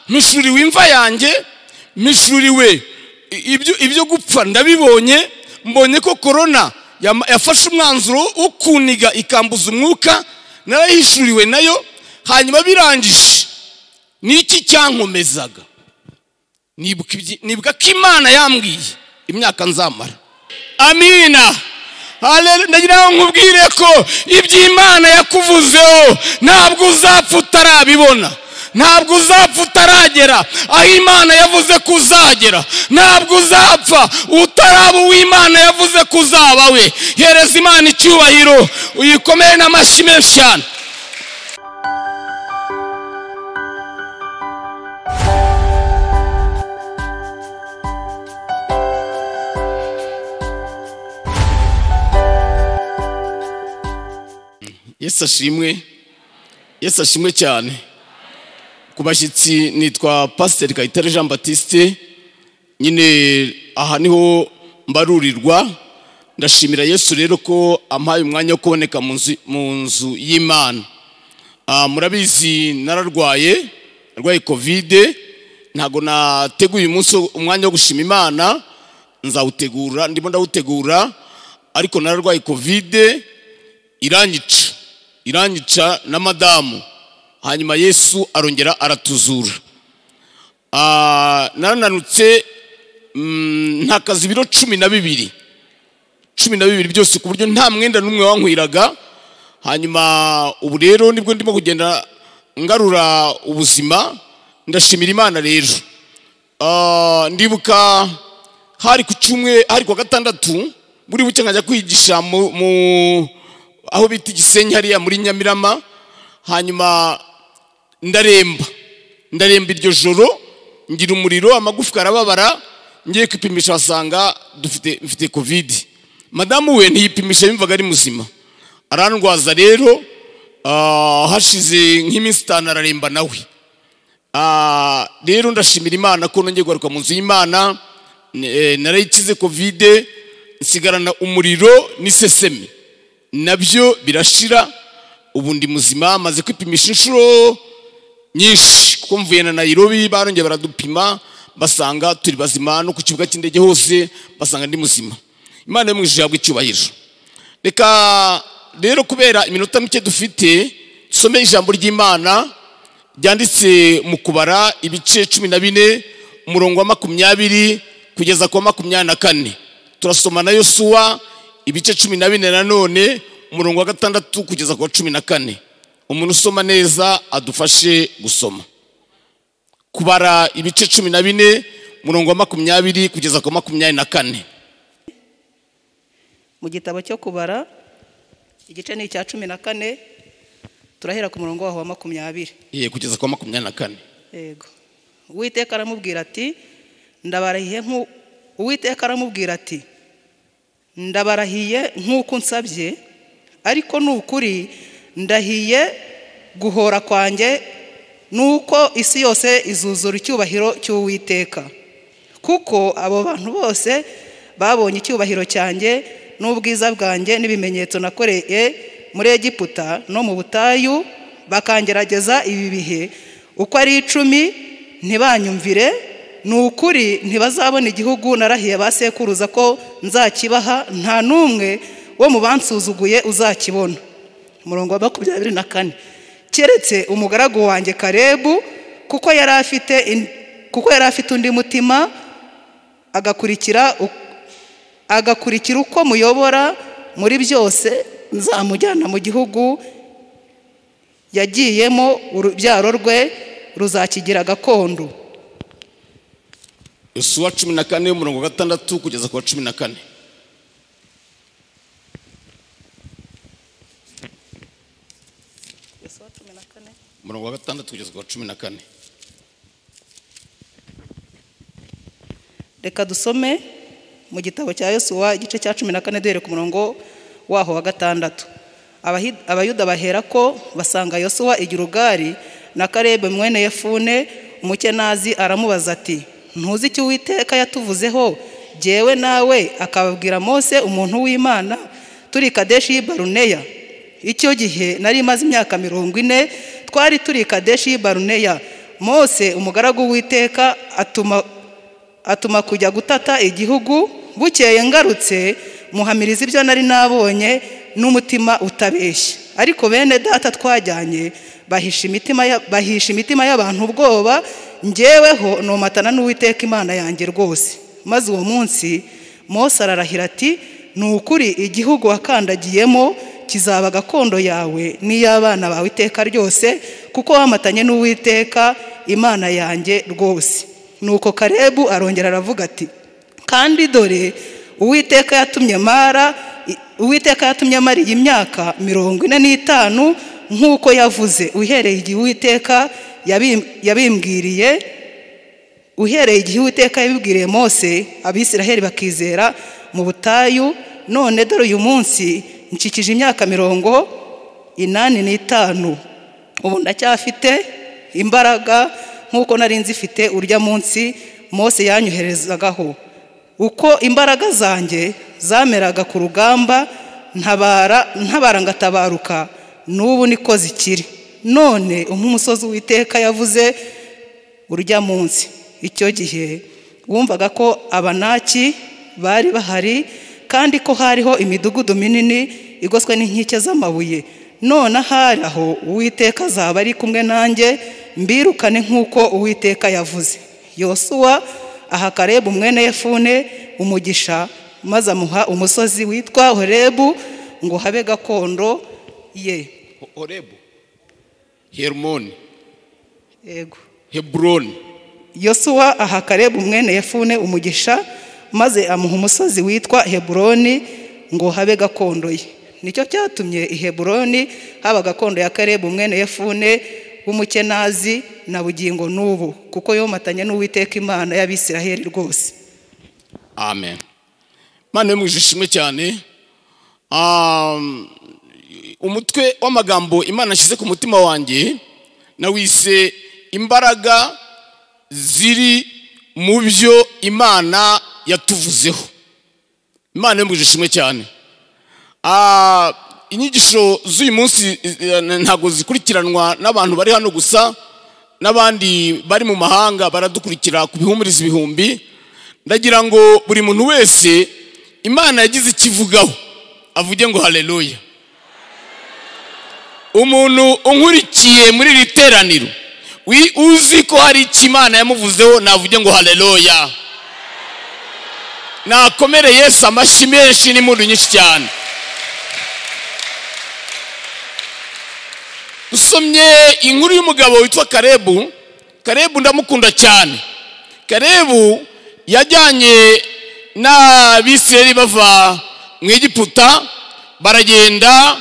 mishuriwe imva yanjye mishuriwe ibyo gupfa ndabibonye mbonye ko korona yafashe umwanzuro wo kuniga ikambuza umwuka narayihishuriwe nayo hanyuma birangije n'iki cyankomezaga nibuka ko imana yambwiye imyaka nzamara amina ndagira ngo nkubwire ko iby'imana yakuvuzeho ntabwo uzapfa utarabibona ntabwo uzapfa utaragera aho imana yavuze ko uzagera ntabwo uzapfa utaraba uw'imana yavuze ko uzaba we hereza imana icyubahiro uyikomere n'amashyi menshi cyane yesu ashimwe yesu ashimwe cyane ku bashyitsi nitwa pasiteri kayitare jean batiste nyine aha niho mbarurirwa ndashimira yesu rero ko ampaye umwanya wo kuboneka mu nzu y'imana murabizi nararwaye narwaye kovide ntabwo nateguye umunsi umwanya wo gushima imana nzawutegura ndimo ndawutegura ariko nararwaye kovide iranyica iranyica na madamu hanyuma yesu arongera aratuzura narananutse ntakaza ibiro cumi na bibiri cumi na bibiri byose ku buryo nta mwenda n'umwe wankwiraga hanyuma ubu rero nibwo ndimo kugenda ngarura ubuzima ndashimira imana rero ndibuka hari ku cyumwe hari ku wa gatandatu buri buke nkajya kwigisha mu aho bita igisenyi hariya muri nyamirama hanyuma ndaremba ndaremba iryo joro ngira umuriro amagufwa arababara ngiye kwipimisha basanga dufite mfite kovide madamu we ntiyipimisha yumvaga ari muzima arandwaza rero hashize nk'iminsi itanu araremba nawe rero ndashimira imana ko nongeye kugaruka mu nzu y'imana narayikize kovide nsigarana umuriro n'isesemi nabyo birashira ubu ndi muzima maze kwipimisha inshuro nyinshi kuko mvuye na nayirobi barongeye baradupima basanga turi bazima no ku kibuga cy'indege hose basanga ndi muzima imana yo mu ijoro icyubahiro reka rero kubera iminota mike dufite dusome ijambo ry'imana ryanditse mu kubara ibice cumi na bine umurongo wa makumyabiri kugeza ku wa makumyabiri na kane turasoma na yosuwa ibice cumi na bine nanone umurongo wa gatandatu kugeza ku wa cumi na kane umuntu usoma neza adufashe gusoma kubara ibice cumi na bine umurongo wa makumyabiri kugeza ku wa makumyabiri na kane mu gitabo cyo kubara igice ni icya cumi na kane turahera ku murongo waho wa makumyabiri ye kugeza ku wa makumyabiri na kane yego uwiteka aramubwira ati ndabarahiye uwiteka aramubwira ati ndabarahiye nk'uko unsabye ariko ni ukuri ndahiye guhora kwanjye ni uko isi yose izuzura icyubahiro cy'uwiteka kuko abo bantu bose babonye icyubahiro cyanjye n'ubwiza bwanjye n'ibimenyetso nakoreye muri egiputa no mu butayu bakangerageza ibi bihe uko ari icumi ntibanyumvire ni ukuri ntibazabona igihugu narahiye ba sekuruza ko nzakibaha nta n'umwe wo mu bansuzuguye uzakibona umurongo wa makumyabiri na kane keretse umugaragu wanjye karebu kuko yari afite kuko yari afite undi mutima agakurikira agakurikira uko muyobora muri byose nzamujyana mu gihugu yagiyemo urubyaro rwe ruzakigira gakondo isuwa cumi na kane umurongo wa gatandatu kugeza ku wa cumi na kane umurongo wa gatandatu kugeza ku wa cumi na kane reka dusome mu gitabo cya yosuwa igice cya cumi na kane duhere ku murongo waho wa gatandatu abayuda bahera ko basanga yosuwa igirugari na karebe mwene yefune umukenazi aramubaza ati ntuzi icyo uwiteka yatuvuzeho jyewe nawe akababwira mose umuntu w'imana turi kadeshi y'ibaruneya icyo gihe nari imaze imyaka mirongo ine twari turi kadeshi baruneya mose umugaragu w'iteka atuma atuma kujya gutata igihugu bukeye ngarutse muhamiriza ibyo nari nabonye n'umutima utabeshya ariko bene data twajyanye bahisha imitima ya- bahisha imitima y'abantu ubwoba ngeweho nomatana n'uwiteka imana yanjye rwose maze uwo munsi mose ararahira ati ni ukuri igihugu wakandagiyemo kizaba gakondo yawe n'iy'abana bawe iteka ryose kuko wamatanye n'uwiteka imana yanjye rwose nuko karebu arongera aravuga ati kandi dore uwiteka yatumye mara uwiteka yatumye mara iyi myaka mirongo ine n'itanu nk'uko yavuze uhereye igihe uwiteka yabim- yabimbwiriye uhereye igihe uwiteka yabibwiriye mose abisiraheli bakizera mu butayu none dore uyu munsi nkikije imyaka mirongo inani n'itanu ubu ndacyafite imbaraga nk'uko nari nzifite urya munsi mose yanyoherezagaho uko imbaraga zanjye zameraga ku rugamba ntabara ntabara ngatabaruka n'ubu niko zikiri none umusozi w'iteka yavuze urya munsi icyo gihe wumvaga ko abanaki bari bahari kandi ko hariho imidugudu minini igoswe n'inkike z'amabuye none ahari aho uwiteka azaba ari kumwe nanjye mbirukane nk'uko uwiteka yavuze yosuwa aha karebu mwene yefune umugisha maze amuha umusozi witwa horebu ngo habe gakondo ye Ho- horebu herumoni yego heburoni yosuwa aha karebu mwene yefune umugisha maze amuha umusozi witwa heburoni ngo habe gakondo ye nicyo cyatumye i heburoni haba gakondo ya karebu mwene yefune w'umukenazi na bugingo n'ubu kuko yomatanye n'uwiteka imana y'abisiraheli rwose amen mana yo mu ijisho ishimwe cyane Um, umutwe w'amagambo imana ashyize ku mutima wanjye nawise imbaraga ziri mu byo imana yatuvuzeho imana yo mu ijisho ishimwe cyane Ah, inyigisho z'uyu munsi eh, ntabwo zikurikiranwa n'abantu bari hano gusa n'abandi bari mu mahanga baradukurikira ku bihumuriza ibihumbi ndagira ngo buri muntu wese imana yagize ikivugaho avuge ngo haleluya umuntu unkurikiye muri iri teraniro wi- uzi ko hari icyo imana yamuvuzeho navuge ngo haleluya nakomere yesu amashyi menshi n'impundu nyinshi cyane dusomye inkuru y'umugabo witwa karebu karebu ndamukunda cyane karebu yajyanye n'abisirayeli bava mu egiputa baragenda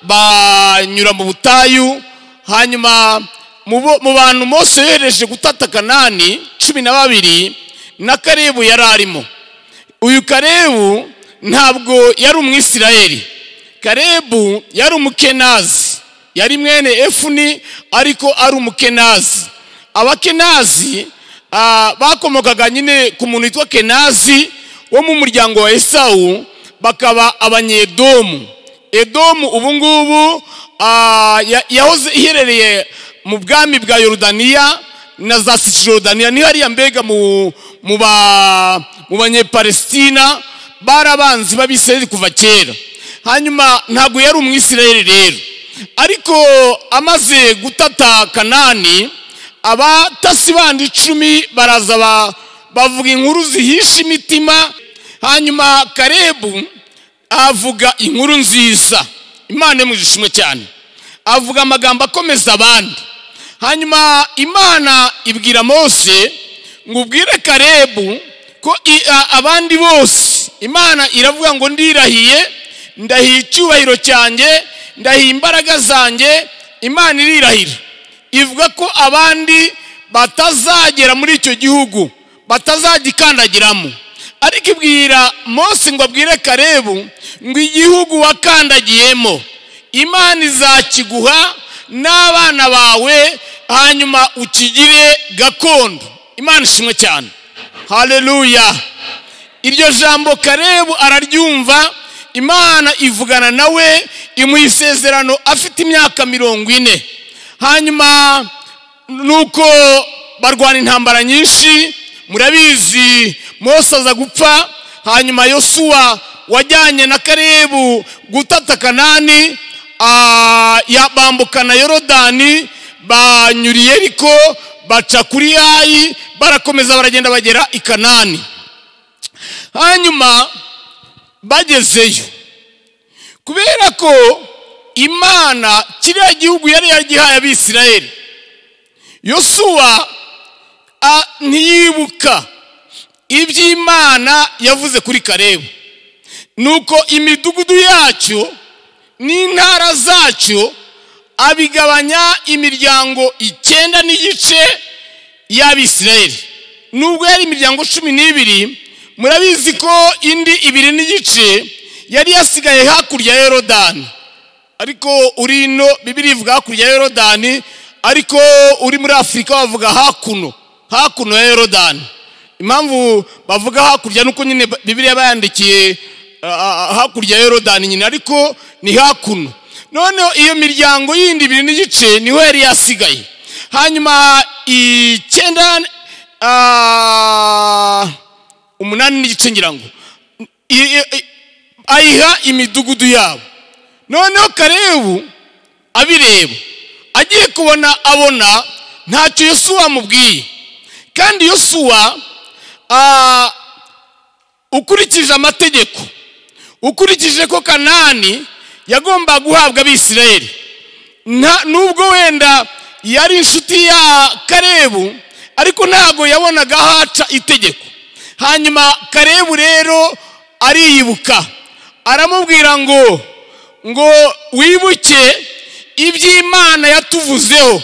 banyura mu butayu hanyuma mu bo- mu bantu mose yohereje gutata kanani cumi na babiri na karebu yari arimo uyu karebu ntabwo yari umwisirayeli karebu yari umukenazi yari mwene efuni ariko ari umukenazi abakenazi ah, bakomokaga nyine ku muntu witwa kenazi wo mu muryango wa esawu bakaba abanyedomu edomu ubu ngubu ah, ya- yahoze iherereye mu bwami bwa yorodaniya na za sisirodaniya niho hariya mbega mu mu ba- mu banyepalesitina bari abanzi b'abisirayeli kuva kera hanyuma ntabwo yari umwisirayeli rero ariko amaze gutata kanani abatasi bandi icumi baraza ba- bavuga inkuru zihisha imitima hanyuma karebu avuga inkuru nziza imana imujishimwe cyane avuga amagambo akomeza abandi hanyuma imana ibwira mose ngo ubwire karebu ko i- a- abandi bose imana iravuga ngo ndirahiye ndahiye icyubahiro cyanjye ndahiye imbaraga zanjye imana irirahira ivuga ko abandi batazagera muri icyo gihugu batazagikandagiramo ariko ibwira mose ngo abwire karebu ngo igihugu wakandagiyemo imana izakiguha n'abana bawe hanyuma ukigire gakondo imana ishimwe cyane haleluya iryo jambo karebu araryumva imana ivugana nawe imuha isezerano afite imyaka mirongo ine hanyuma nuko barwana intambara nyinshi murabizi mose aza gupfa hanyuma yosuwa wajyanye na karebu gutata kanani ah, ya- bambukana yorodani banyuriye ariko baca kuri yayi barakomeza baragenda bagera i kanani hanyuma bagezeyo kubera ko imana kiriya gihugu yari yaragihaye abisirayeli yosuwa a- ntiyibuka iby'imana yavuze kuri karebu nuko imidugudu yacyo n'intara zacyo abigabanya imiryango icyenda n'igice y'abisirayeli nubwo yari imiryango cumi n'ibiri murabizi ko indi ibiri n'igice yari yasigaye hakurya ya yorodani ariko uri ino bibiri ivuga hakurya ya yorodani ariko uri muri afurika bavuga hakuno hakuno ya yorodani impamvu bavuga hakurya nuko nyine bibiri yaba yandikiye ah, ah, hakurya ya yorodani nyine ariko ni hakuno noneho iyo miryango yindi ibiri n'igice niho yari yasigaye hanyuma icyenda ah, umunani n'igice ngira ngo I- i- i- ayiha imidugudu yabo noneho karebu abireba agiye kubona abona ntacyo yosuwa amubwiye kandi yosuwa ah, ukurikije amategeko ukurikije ko kanani yagomba guhabwa abisirayeli nta- nubwo wenda yari inshuti ya karebu ariko ntabwo yabonaga haca itegeko hanyuma karebu rero ariyibuka aramubwira ngo ngo wibuke iby'imana yatuvuzeho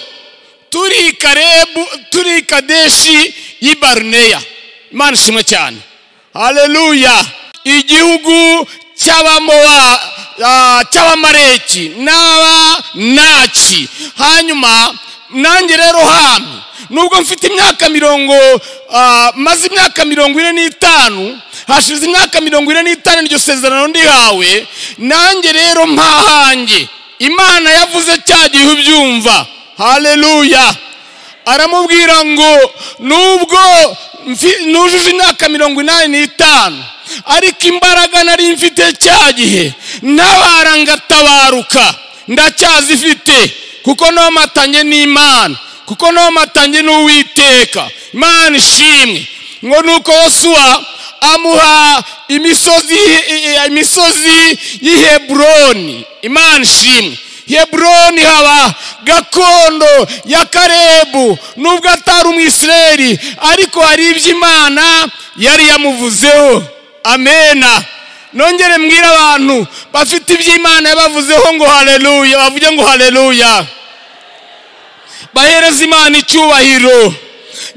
turi karebu turi kadeshi y'ibaruneya imana ishimwe cyane haleluya igihugu cy'abamowa ah, cy'abamareki n'abanaci hanyuma nanjye rero hami nubwo mfite imyaka mirongo ah, maze imyaka mirongo ine n'itanu hashize imyaka mirongo ine n'itanu iryo sezerano ndihawe nanjye rero mpahange imana yavuze cya gihe ubyumva haleluya aramubwira ngo nubwo mfi- nujuje imyaka mirongo inani n'itanu ariko imbaraga nari mfite cya gihe ntabara ngatabaruka ndacyazifite kuko nomatanye n'imana kuko nomatanye n'uwiteka imana ishimwe ngo nuko yosuwa amuha imisozi imisozi y'i heburoni imana ishimwe heburoni haba gakondo ya karebu nubwo atari umwisirayeli ariko hari iby'imana yari yamuvuzeho amena nongere mbwire abantu bafite iby'imana yabavuzeho ngo haleluya bavuge ngo haleluya bahereza imana icyubahiro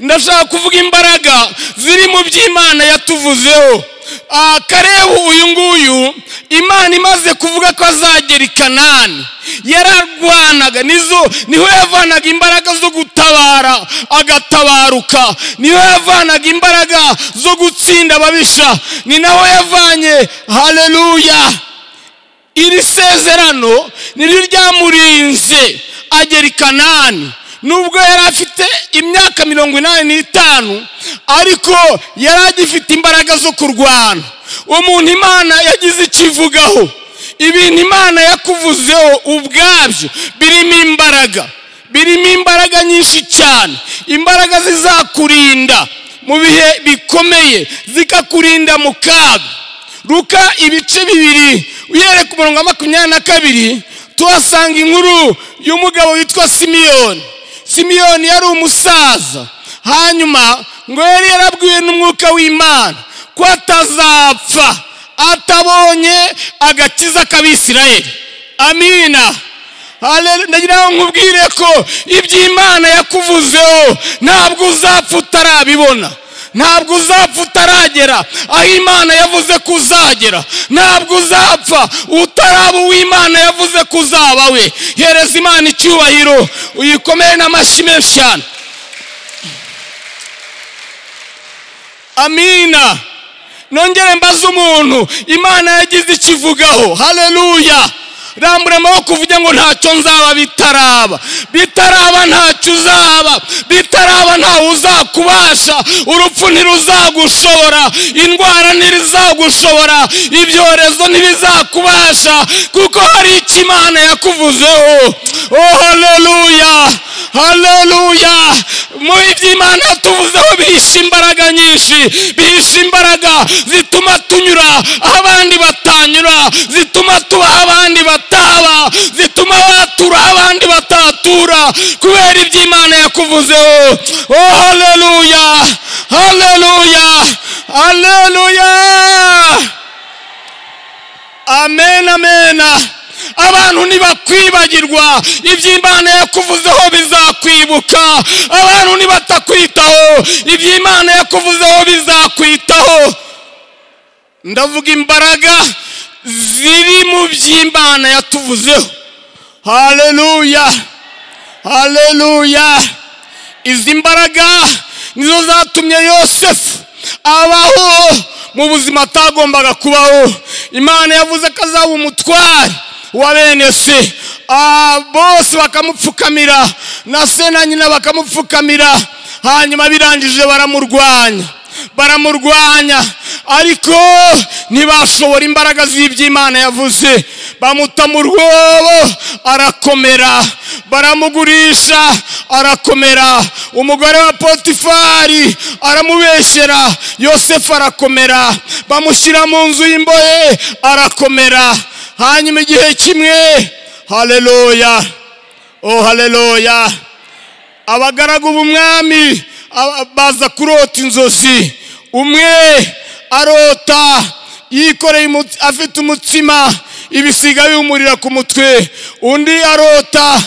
ndashaka kuvuga imbaraga ziri mu by'imana yatuvuzeho Ah, karebu uyu nguyu imana imaze kuvuga ko azagera i kanani yararwanaga nizo niho yavanaga imbaraga zo gutabara agatabaruka niho yavanaga imbaraga zo gutsinda ababisha ni naho yavanye haleluya iri sezerano niryo ryamurinze agera i kanani nubwo yari afite imyaka mirongo inani n'itanu ariko yari agifite imbaraga zo kurwana umuntu imana yagize icyo ivugaho ibintu imana yakuvuzeho ubwabyo birimo imbaraga birimo imbaraga nyinshi cyane imbaraga zizakurinda mu bihe bikomeye zikakurinda mu kaga ruka ibice bibiri uhereye ku murongo wa makumyabiri na kabiri tuhasanga inkuru y'umugabo witwa simiyoni simiyoni yari umusaza hanyuma ngo yari yarabwiwe n'umwuka w'imana ko atazapfa atabonye agakiza k'abisirayeli amina Hale- ndagira ngo nkubwire ko iby'imana yakuvuzeho ntabwo uzapfa utarabibona ntabwo uzapfa utaragera aho imana yavuze ko uzagera ntabwo uzapfa utaraba uwo imana yavuze ko uzaba we hereza imana icyubahiro uyikomere n'amashyi menshi cyane amina nongere mbaze umuntu imana yagize ikivugaho haleluya rambura amaboko uvuge ngo ntacyo nzaba bitaraba bitaraba ntacyo uzaba bitaraba ntawe uzakubasha urupfu ntiruzagushobora indwara ntirizagushobora ibyorezo ntibizakubasha kuko hari icyo imana yakuvuzeho oh haleluya haleluya mu by'imana yatuvuzeho bihishe imbaraga nyinshi bihishe imbaraga zituma tunyura aho abandi batanyura zituma tuba aho abandi bataba zituma batura aho abandi batatura kubera ibyo imana yakuvuzeho oh haleluya haleluya haleluya amen amen abantu ntibakwibagirwa ibyo imana yakuvuzeho bizakwibuka abantu nibatakwitaho ibyo imana yakuvuzeho bizakwitaho ndavuga imbaraga ziri mu by'imana yatuvuzeho haleluya haleluya izi mbaraga nizo zatumye yosefu abaho mu buzima atagombaga kubaho imana yavuze ko azaba umutware wa bene se bose bakamupfukamira na se na nyina bakamupfukamira hanyuma birangije baramurwanya baramurwanya ariko ntibashobora imbaraga z'iby'imana yavuze bamuta mu rwobo arakomera baramugurisha arakomera umugore wa potifari aramubeshyera yosefu arakomera bamushyira mu nzu y'imbohe arakomera hanyuma igihe kimwe haleluya oh haleluya abagaragu b'umwami baza kurota inzozi umwe arota yikoreye afite umutsima ibisiga biwumurira ku mutwe undi arota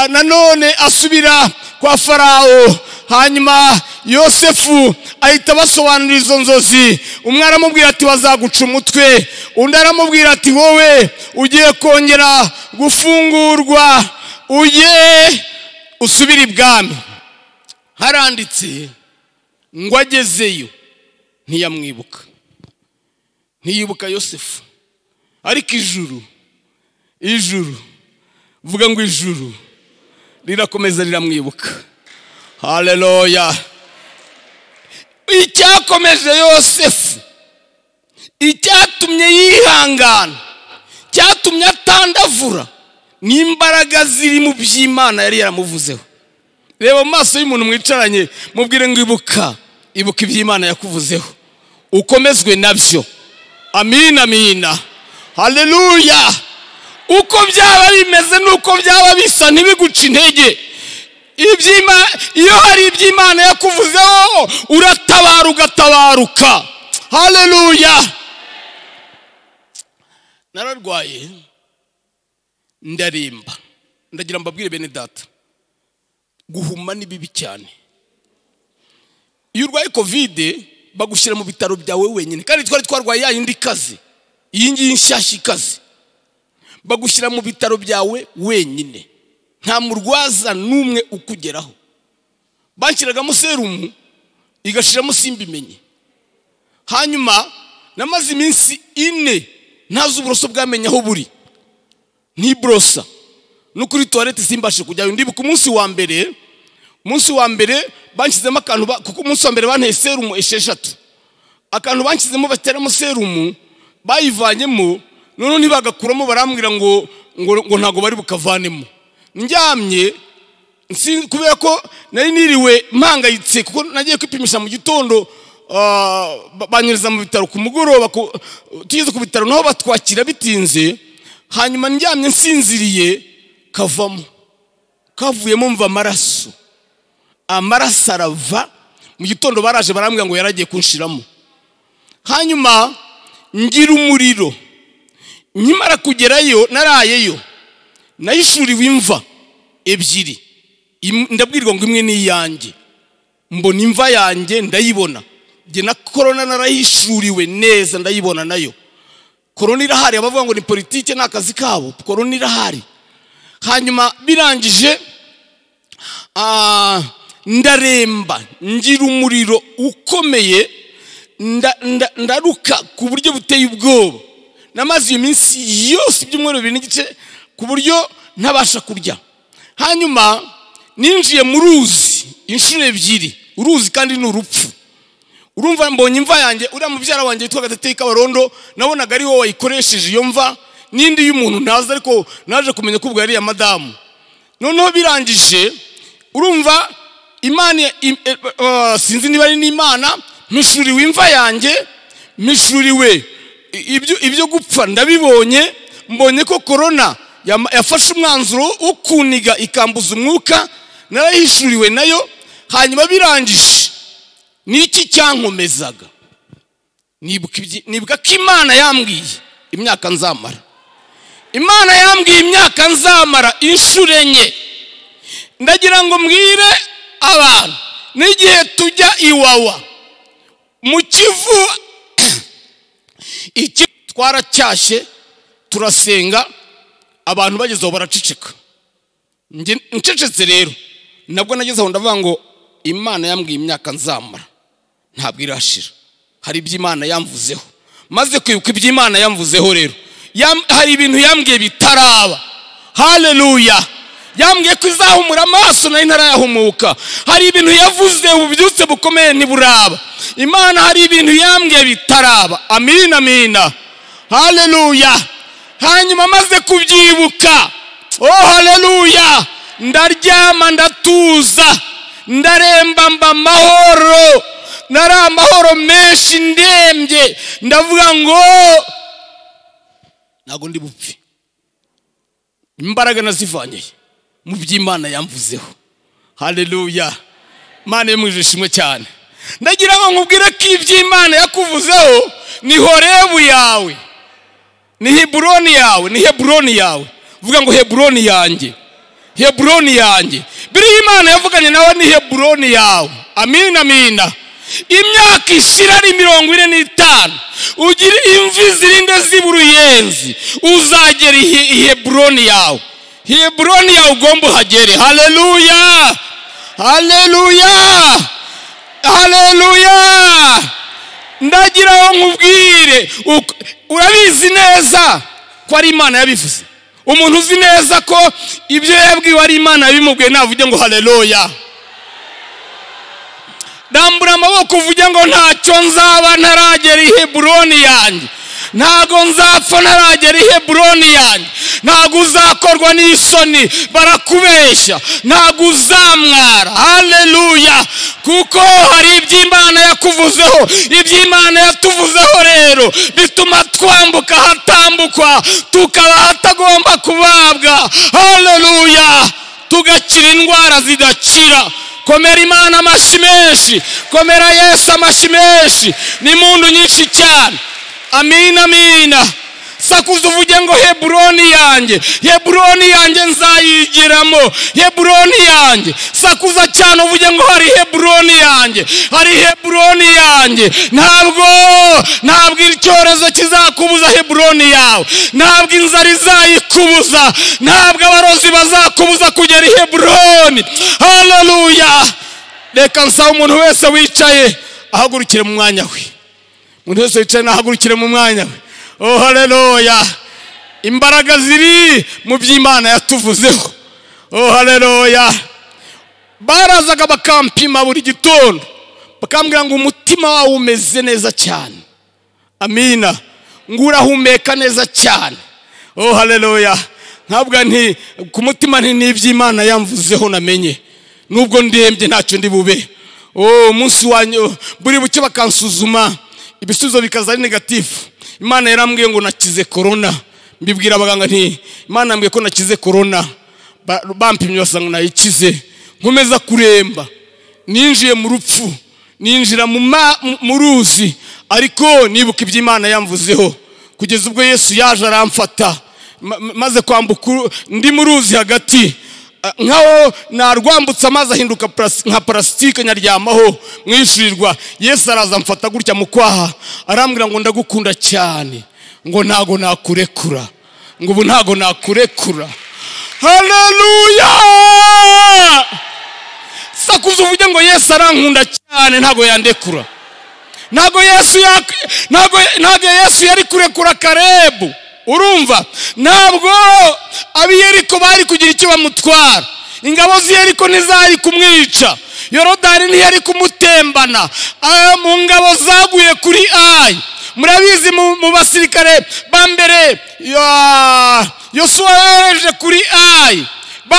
nanone asubira kwa farawo hanyuma yosefu ahita abasobanurira izo nzozi umwe aramubwira ati bazaguca umutwe undi aramubwira ati wowe ugiye kongera gufungurwa ujye usubire ibwami haranditse ngo agezeyo ntiyamwibuka ntiyibuka yosefu ariko ijuru ijuru vuga ngo ijuru rirakomeza riramwibuka haleluya icyakomeje yosefu icyatumye yihangana cyatumye atandavura ni imbaraga ziri mu by'imana yari yaramuvuzeho reba mu maso y'umuntu mwicaranye mubwire ngo ibuka ibuka iby'imana yakuvuzeho ukomezwe nabyo amina amina haleluya uko byaba bimeze n'uko byaba bisa ntibiguca intege iyo hari iby'imana yakuvuzeho uratabara ugatabaruka haleluya nararwaye ndaremba ndagira mbabwire bene data guhuma ni bibi cyane iyo urwaye kovide bagushyira mu bitaro byawe wenyine kandi twari twarwaye ya yindi kazi iyi ngiyi nshyashya ikaze bagushyira mu bitaro byawe wenyine nta murwaza n'umwe ukugeraho bashyiragamo serumu igashiramo simbimenye hanyuma namaze iminsi ine ntazi uburoso bwamenye aho buri ntiborosa no kuri tuwarete simbashe kujyayo ndibuka umunsi wa mbere umunsi wa mbere banshyizemo akantu kuko umunsi wa mbere banteye serumu esheshatu akantu banshyizemo bateramo serumu bayivanyemo noneho ntibagakuramo barambwira ngo ngo ntabwo bari bukavanemo ndyamye kubera ko nari niriwe mpangayitse kuko nagiye kwipimisha mu gitondo banyuriza mu bitaro ku mugoroba tugeze ku bitaro naho batwakira bitinze hanyuma ndyamye nsinziriye kavamo kavuyemo mva amaraso amaraso arava mu gitondo baraje barambwira ngo yaragiye kunshiramo hanyuma ngira umuriro nkimara kugerayo narayeyo nayishuriwe imva ebyiri ndabwirwa ngo imwe ni iyanjye mbona imva yanjye ndayibona njye na korona narayishuriwe neza ndayibona nayo korona irahari abavuga ngo ni politike ni akazi kabo korona irahari hanyuma birangije ndaremba ngira umuriro ukomeye ndaruka ku buryo buteye ubwoba namaze iyo minsi yose ibyumweru bibiri n'igice ku buryo ntabasha kurya hanyuma ninjiye mu ruzi inshuro ebyiri uruzi kandi ni urupfu urumva mbonye imva yanjye uriya mubyara wanjye witwa gatateye kabarondo nabonaga ari wowe wayikoresheje iyo mva n'indi y'umuntu ntazi ariko naje kumenya ko ubwo yari iya madamu noneho birangije urumva imana im- eh, eh, sinzi niba ari n'imana mishuriwe imva yanjye mishuriwe I- ibyo- ibyo gupfa ndabibonye mbonye ko korona yama- yafashe umwanzuro wo kuniga ikambuza umwuka narayihishuriwe nayo hanyuma birangije niki cyankomezaga nibuka ibyi- nibuka ko imana yambwiye imyaka nzamara imana yambwiye imyaka nzamara inshuro enye ndagira ngo mbwire abantu n'igihe tujya iwawa mu kivu iki twaracyashye turasenga abantu bagezeho baraceceka Njye ncecetse rero nabwo nageze aho ndavuga ngo imana yambwiye imyaka nzamara ntabwo irashira hari ibyo imana yamvuzeho maze kwibuka ibyo imana yamvuzeho rero yam- hari ibintu yambwiye bitaraba haleluya yambwiye ko izahumura amaso nayo ntarayahumuka hari ibintu yavuze ububyutse bukomeye ntiburaba imana hari ibintu yambwiye bitaraba amina amina haleluya hanyuma maze kubyibuka oh haleluya ndaryama ndatuza ndaremba mba amahoro nari amahoro menshi ndembye ndavuga ngo ntabwo ndi bupfe imbaraga nazivanyeye mu by'imana yamvuzeho haleluya imana yo mu ishimwe cyane ndagira ngo nkubwire ko iby'imana yakuvuzeho ni horebu yawe ni heburoni yawe ni heburoni yawe vuga ngo heburoni yanjye heburoni yanjye biriya imana yavuganye nawe ni heburoni yawe amina amina imyaka ishira ari mirongo ine n'itanu ugire imvi zirinde ziba uruyenzi uzagera i He- i heburoni yawe heburoni yawe ugomba uhagere haleluya haleluya haleluya ndagira aho nkubwire uko- urabizi neza ko ari imana yabivuze umuntu uzi neza ko ibyo yabwiwe ari imana yabimubwiye navuge ngo haleluya dambura amaboko uvuge ngo ntacyo nzaba ntaragera i heburoni yanjye ntago nzapfa ntaragera i heburoni yanjye ntago uzakorwa n'isoni barakubeshya ntago uzamwara haleluya kuko hari iby'imana yakuvuzeho iby'imana yatuvuzeho rero bituma twambuka ahatambukwa tukaba ahatagomba kubabwa haleluya tugakira indwara zidakira komera imana amashyi menshi komera yesu amashyi menshi ni muntu nyinshi cyane amina amina sakuza uvuge ngo heburoni yanjye heburoni yanjye nzayigiramo heburoni yanjye sakuza cyane uvuge ngo hari heburoni yanjye hari heburoni yanjye ntabwo ntabwo icyorezo kizakubuza heburoni yawe ntabwo inzara izayikubuza ntabwo abarozi bazakubuza kugera i heburoni haleluya reka nsaba umuntu wese wicaye ahagurukire mu mwanya we umuntu wese wicaye nahagurukire mu mwanya we oh haleluya imbaraga ziri mu by'imana yatuvuzeho oh haleluya barazaga bakampima buri gitondo bakambwira ngo umutima wawe umeze neza cyane amina ngo urahumeka neza cyane oh haleluya ntabwo nti ku mutima nti n'iby'imana yamvuzeho namenye nubwo ndembye ntacyo ndi bube oh umunsi wanjye buri buke bakansuzuma ibisubizo bikaza ari negatifu imana yarambwiye ngo nakize korona mbibwira abaganga nti imana yambwiye ko nakize korona Ba- bampimye basanga nayikize nkomeza kuremba ninjiye mu rupfu ninjira mu ma- mu- mu ruzi ariko nibuka ibyo imana yamvuzeho kugeza ubwo yesu yaje aramfata Ma- ma- maze kwambuka uru- ndi mu ruzi hagati Ah, nkaho narwambutse amazi ahinduka paras- nka parasitike nyaryamaho mwishirirwa yesu araza amfata gutya mu kwaha arambwira ngo ndagukunda cyane ngo ntago nakurekura ngo ubu ntago nakurekura haleluya sakuza uvuge ngo yesu arankunda cyane ntago yandekura ntabwo yesu yak- ntabwo ntabwo yesu yari kurekura karebu urumva ntabwo ab'i yeriko bari kugira icyo bamutwara ingabo z'i yeriko ntizari kumwica yorodani ntiyari kumutembana Ah, mu ngabo zaguye kuri ayi murabizi mu mu basirikare ba mbere ya- yosuwa yohereje kuri ayi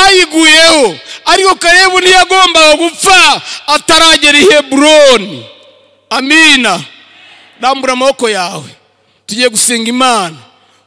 bayiguyeho ariko karebu ntiyagombaga gupfa ataragera i heburoni amina rambura amaboko yawe tugiye gusenga imana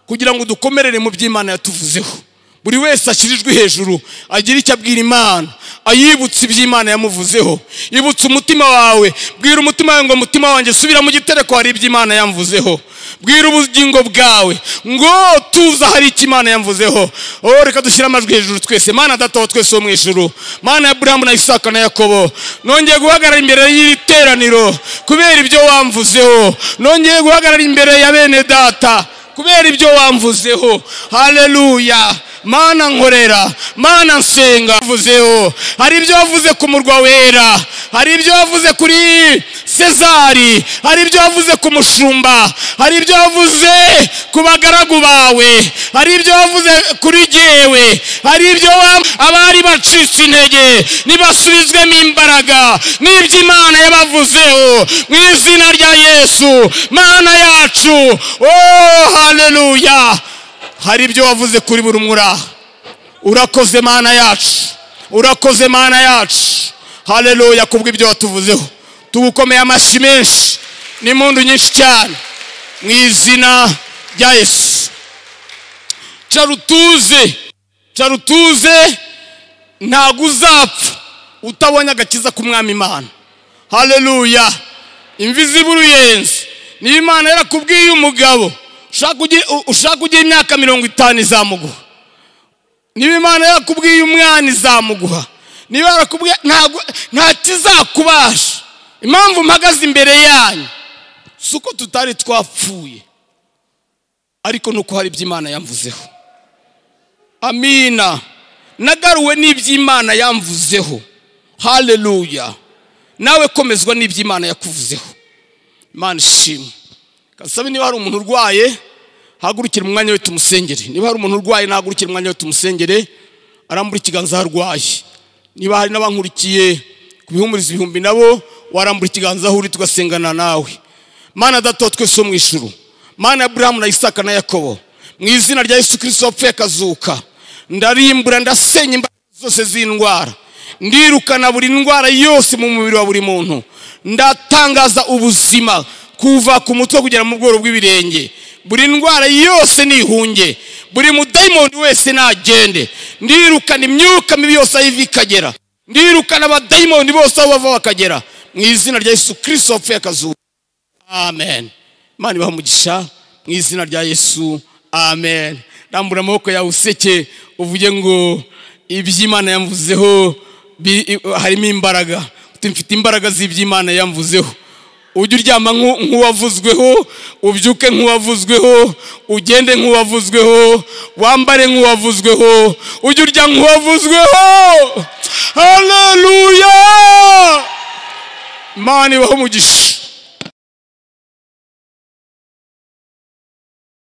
kugira ngo dukomerere mu by'imana yatuvuzeho buri wese ashyirijwe hejuru agira icyo abwira imana ayibutse iby'imana yamuvuzeho ibutse umutima wawe bwira umutima wawe ngo umutima wanjye subira mu gitereko hari iby'imana yamvuzeho bwira ubugingo bwawe ngo tuza hari icyo imana yamvuzeho oh reka dushyire amajwi hejuru twese mana dataho twese wo mu ijuru mana ya buramu na isaka na yakobo nongeye guhagarara imbere y'iri teraniro kubera ibyo wamvuzeho nongeye guhagarara imbere ya bene data kubera ibyo wamvuzeho haleluya mana nkorera mana nsenga wavuzeho hari ibyo wavuze ku murwa wera hari ibyo wavuze kuri sezari hari ibyo wavuze ku mushumba hari ibyo wavuze ku bagaragu bawe hari ibyo wavuze kuri jyewe hari ibyo wa- abari bacitse intege nibasubizwemo imbaraga n'iby'imana yabavuzeho mu izina rya yesu mana yacu oh haleluya hari ibyo wavuze kuri buri umwe uri aha urakoze mana yacu urakoze mana yacu haleluya kubw'ibyo watuvuzeho tugukomeye amashyi menshi n'impundu nyinshi cyane mu izina rya yesu carutuze carutuze ntabwo uzapfa utabonye agakiza k'umwami imana haleluya imvi ziba uruyenzi niba imana yarakubwiye umugabo ushaka ugi- ushaka ugira imyaka mirongo itanu izamuguha niba imana yarakubwiye umwana izamuguha niba yarakubwiye ntabwo nta kizakubasha impamvu mpagaze imbere yanyu si uko tutari twapfuye ariko ni uko hari iby'imana yamvuzeho amina nagaruwe n'iby'imana yamvuzeho haleluya nawe komezwa n'iby'imana yakuvuzeho imana ishimwe kasabe niba hari umuntu urwaye hagurukire mu mwanya we tumusengere niba hari umuntu urwaye nahagurukire mu mwanya we tumusengere arambura ikiganza aho arwaye niba hari n'abankurikiye ku bihumuriza ibihumbi nabo warambura ikiganza aho uri tugasengana nawe mana dataho twese wo mu ijuru mana ya burahamu na isaka na yakobo mu izina rya yesu kirisito wapfuye akazuka ndarimbura ndasenya imbaraga zose z'indwara ndirukana buri ndwara yose mu mubiri wa buri muntu ndatangaza ubuzima kuva ku mutwe kugera mu bworo bw'ibirenge buri ndwara yose nihunge buri mudayimoni wese nagende ndirukana imyuka mibi yose aho iva ikagera ndirukana abadayimoni bose aho bava bakagera mu izina rya yesu kirisito wapfuye akazuka amen imana ibaha umugisha mu izina rya yesu amen rambura amaboko yawe useke uvuge ngo iby'imana yamvuzeho bi- i- harimo imbaraga Uti, mfite imbaraga z'iby'imana yamvuzeho ujye uryama nk'u- nk'uwavuzweho ubyuke nk'uwavuzweho ugende nk'uwavuzweho wambare nk'uwavuzweho ujye urya nk'uwavuzweho haleluya imana ibaho umugisha